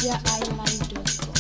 NigerIsland.com.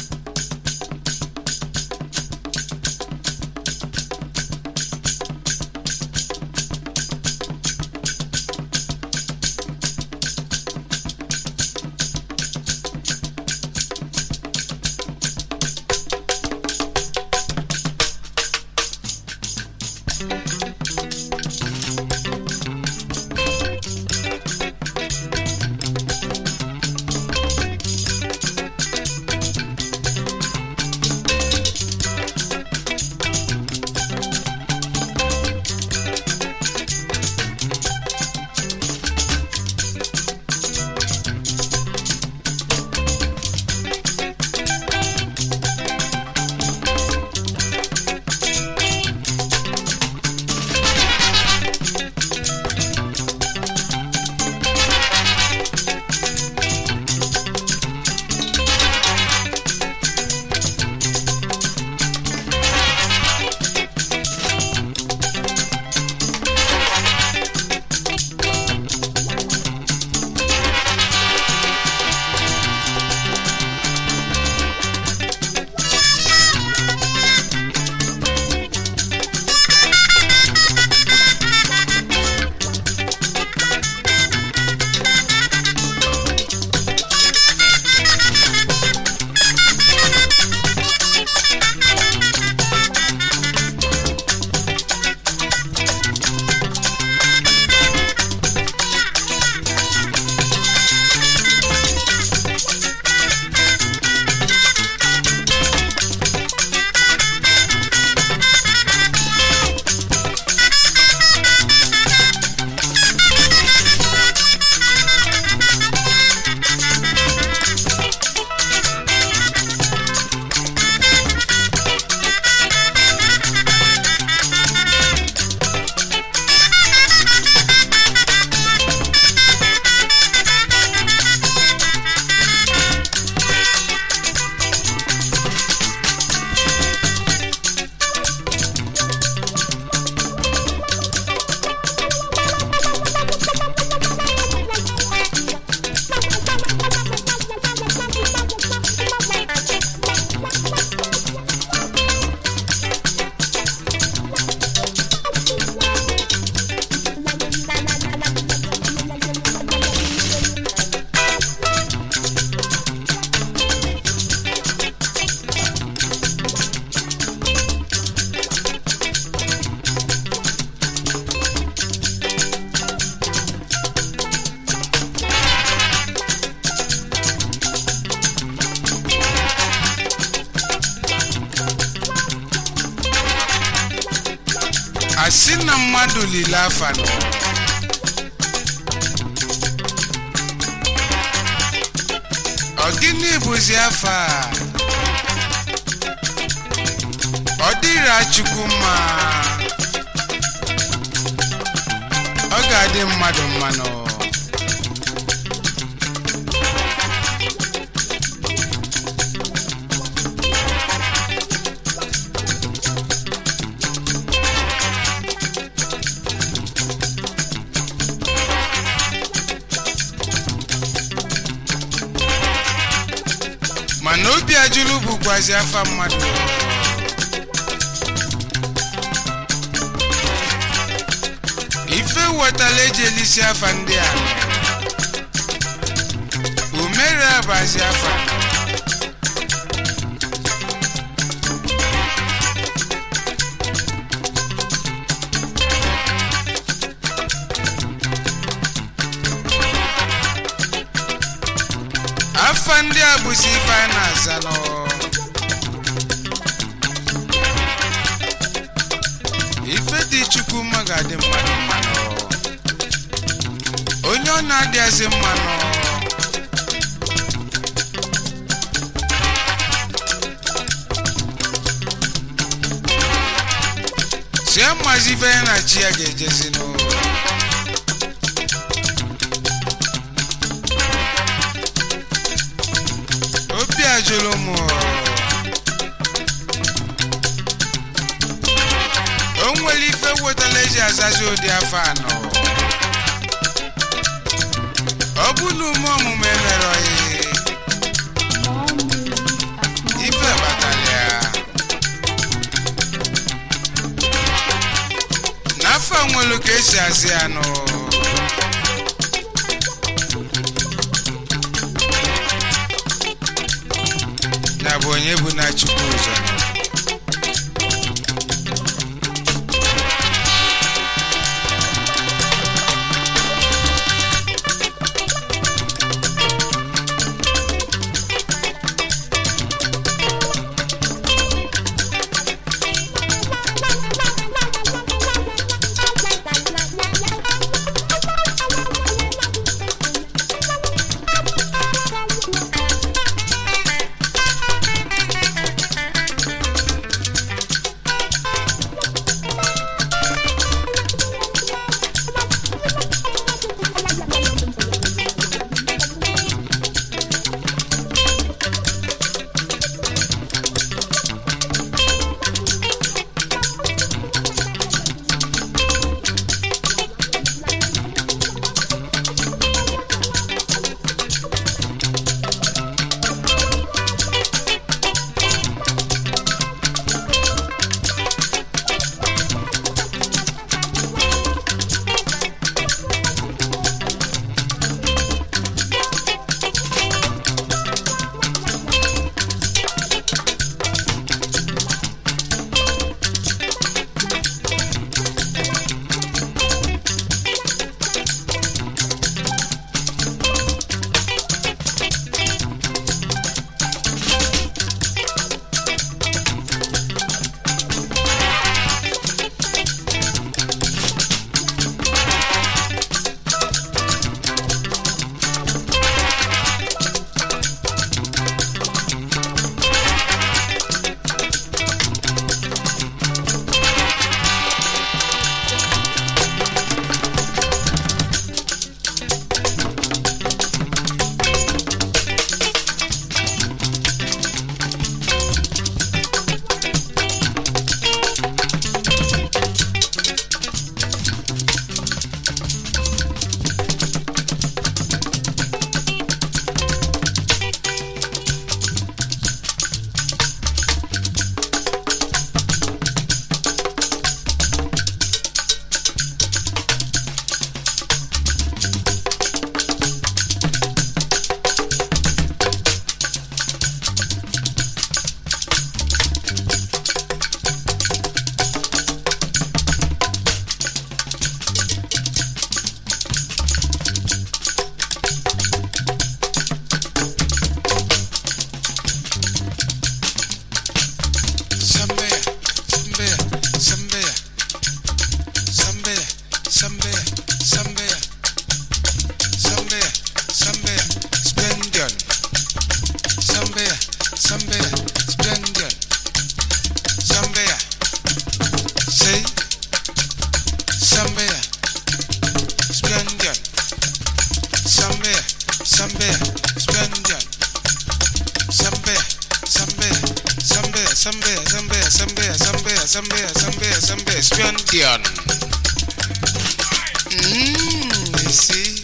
asị na mmadụ lile afa nọ ọ gịnị bụzi afa a? ọ dịra chukwu mma ọ ga-adị mmadụ mmanụ mana obi ajụlụ bụkwazi afa mmadụ ife wetala eji elisi afa ndị a umere abazi afa afa ndị a bụzi ife a na-aza nọ ife dị chukwu mma ga-adị mmadụ mmanụ onye ọ na-adịghịzi mmanụ si amazi ife ya na chi ya ga-ejezi n'ụlọ obi ajụlụ m o nwere ife wetara eji azazi ụdị afọ anọ ọ bụ na ume ọmụmụ emerọghị afọ nwelu ka esi asị ya nụ ya bụ onye bụ na chukwu ụzọ Sambea, sambea, sambea. Sambea, sambea, sambea. Sambea, sambea, splendid. Sambea, sambea, splendid. Sambea. Say. Sambea. Splendid. Sambea, sambea, splendid. Sambea, sambea, sambea, sambea, sambea, sambea, sambea, sambea, sambea, sambea, splendid. Mm, you see,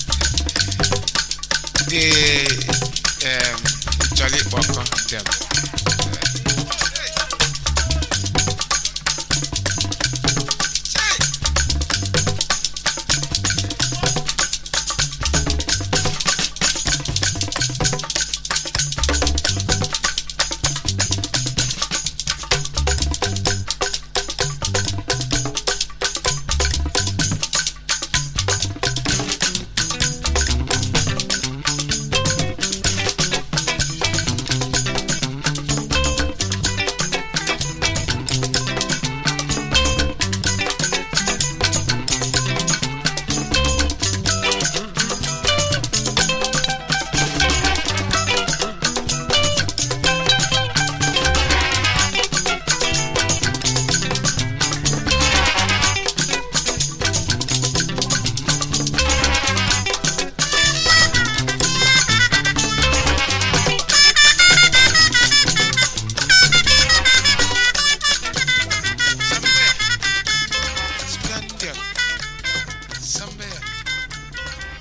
the um, Jolly Boko them.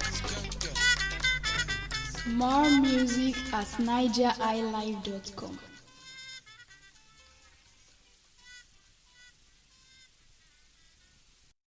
More music at nigeriilive.com.